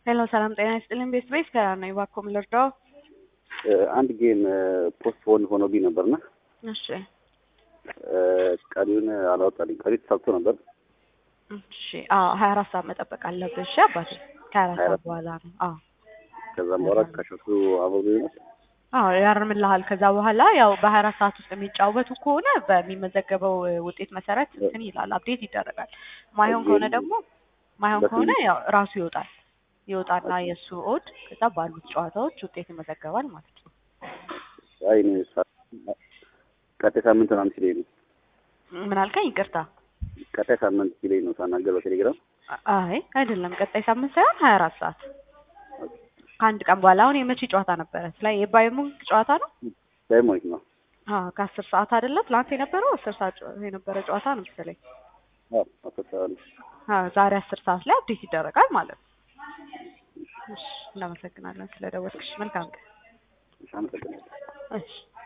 ሄሎ ሰላም ጤና ይስጥልኝ። ቤት ቤት ከራ ነው እባክዎ ምን ልርዳው? አንድ ጌም ፖስት ፖን ሆኖብኝ ነበርና እሺ ቀሪውን አላወጣልኝ። ቀሪ ተሳብቶ ነበር። እሺ አዎ ሀያ አራት ሰዓት መጠበቅ አለብህ። እሺ አባቴ ከሀያ አራት ሰዓት በኋላ ነው። አዎ ከዛም በኋላ ከሸቱ አበቡ ይሆናል። አዎ ያርምልሃል። ከዛ በኋላ ያው በሀያ አራት ሰዓት ውስጥ የሚጫወቱ ከሆነ በሚመዘገበው ውጤት መሰረት እንትን ይላል፣ አፕዴት ይደረጋል። ማይሆን ከሆነ ደግሞ ማይሆን ከሆነ ያው ራሱ ይወጣል ይወጣና የእሱ ኦድ ከዛ ባሉት ጨዋታዎች ውጤት ይመዘገባል ማለት ነው። አይ እኔ ቀጣይ ሳምንት ምናምን ሲለኝ ነው ምን አልከኝ? ይቅርታ። ቀጣይ ሳምንት ሲለኝ ነው ሳናገር በቴሌግራም አይ አይደለም፣ ቀጣይ ሳምንት ሳይሆን ሀያ አራት ሰዓት ከአንድ ቀን በኋላ። አሁን የመቼ ጨዋታ ነበረ? ስለ የባይሙንክ ጨዋታ ነው። ዳይሞኒክ ነው። አዎ ከአስር ሰዓት አይደለ? ትላንት የነበረው አስር ሰዓት የነበረ ጨዋታ ነው መሰለኝ። አዎ አፈሳል አዎ ዛሬ አስር ሰዓት ላይ አፕዴት ይደረጋል ማለት ነው። እሺ እናመሰግናለን ስለደወልክሽ። መልካም ቀን። አመሰግናለሁ። እሺ